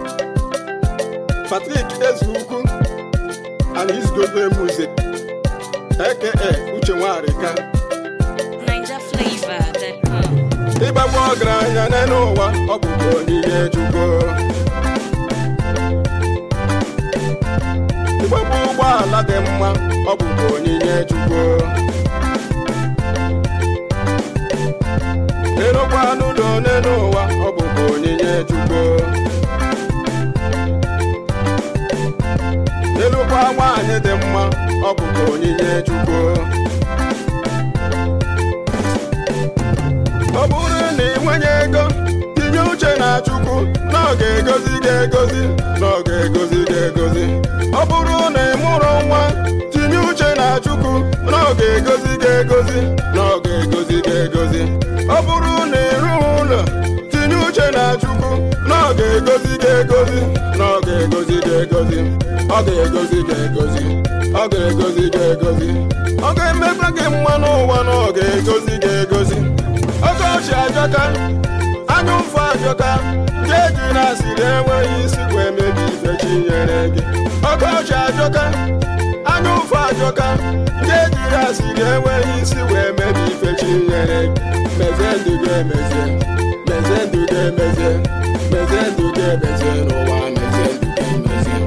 Patrick Ezeukwu and his Gogo music aka Uche Nwarika NigerFlavor.com. ịgbagbu ọgaranya n'elu ụwa ọ bụkwa onyinye Chukwu ịgbagbu ụgbọala dị mma ọ bụkwa onyinye Chukwu ịrụkwa n'ụlọ n'elu ụwa ọ bụkwa onyinye Chukwu ịlụkwa nwaanyị dị mma ọ bụkwa onyinye Chukwu ọ bụrụ na ị nwenye ego tinye uche na Chukwu na ọ ga-egozi gị egozi na ọ ga-egozi gị egozi ọ bụrụ na ị mụrụ nwa tinye uche na Chukwu na ọ ga-egozi gị egozi na ọ ga-egozi gị egozi ọ bụrụ na ị rụghị ụlọ tinye uche na Chukwu na ọ ga-egozi gị egozi na ọ ga-egozi gị egozi ọ ga-egozi gị egozi ọ ga-egozi gị egozi ọ ga-emekwa gị mma n'ụwa na ọ ga-egozi gị egozi ọkọchị ajọka anya ụfụ ajọka ndị eji na asịrị enweghị isi wee mebi ife chi nyere gị ọkọchị ajọka anya ụfụ ajọka ndị eji na asịrị enweghị isi wee mebi ife chi nyere gị mezie ndụ gị emezie mezie ndụ gị emezie mezie ndụ gị emezie n'ụwa mezie ndụ gị emezie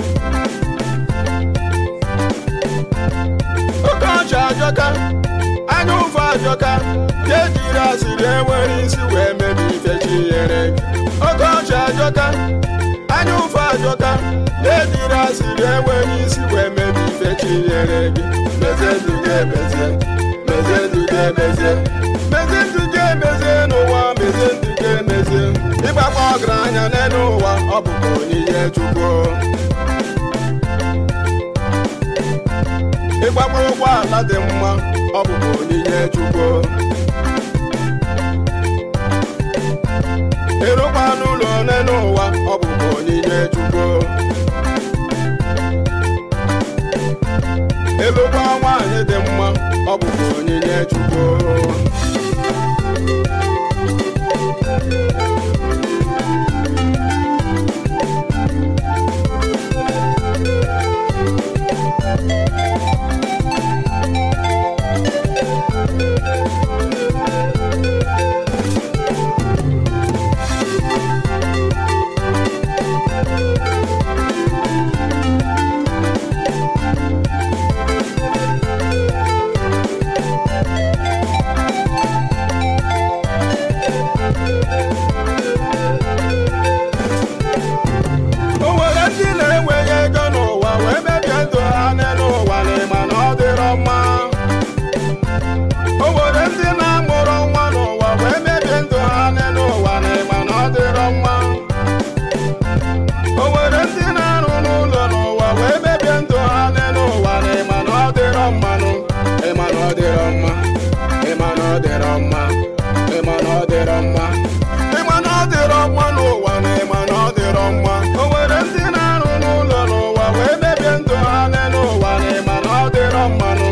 ọkọchị ajọka anya ụfụ ajọka ka ejiri asịrị enwere isi wee mebi ife chi nyere gị ọkọchị ajọka anya ụfụ ajọka ka ejiri asịrị enwere isi wee mebi ife chi nyere gị mezie ndụ gị emezie mezie ndụ gị emezie mezie ndụ gị emezie n'ụwa mezie ndụ gị emezie ịgbakwa ọgaranya n'elu ụwa ọ bụkwa onyinye Chukwu ịgbakwa ụgbọala dị mma ọ bụkwa onyinye Chukwu ịrụkwa n'ụlọ ole n'ụwa ọ bụkwa onyinye Chukwu ịlụkwa nwaanyị dị mma ọ bụkwa onyinye Chukwu o nwere ndị na-enweghị ego n'ụwa wee mebie ndụ ha n'elu ụwa n'ịma na ọ dịrọ mma o nwere ndị na-amụrụ nwa n'ụwa wee mebie ndụ ha n'elu ụwa n'ịma na ọ dịrọ mma o nwere ndị na-arụ n'ụlọ n'ụwa wee mebie ndụ ha n'elu ụwa n'ịma na ọ dịrọ mmanụ ịma na ọ dịrọ mma ịma na ọ dịrọ mma ịma na ọ dịrọ mma ịma na ọ dịrọ mma n'ụwa na ịma na ọ dịrọ mma o nwere ndị na-arụ n'ụlọ n'ụwa wee mebie ndụ ha n'elu ụwa na ịma na ọ dịrọ mmanụ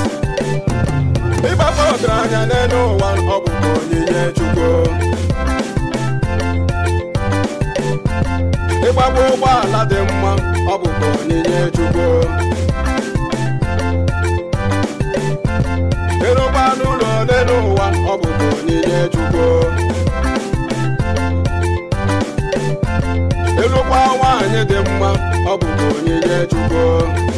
ịgbakọ ọgaranya n'elu ụwa ọ bụkwa onyinye Chukwu ịgbagbo ụgbọala dị mma ọ bụkwa onyinye Chukwu ịrụkwa n'ụlọ ole n'ụwa ọ bụkwa onyinye Chukwu ịlụkwa nwaanyị dị mma ọ bụkwa onyinye Chukwu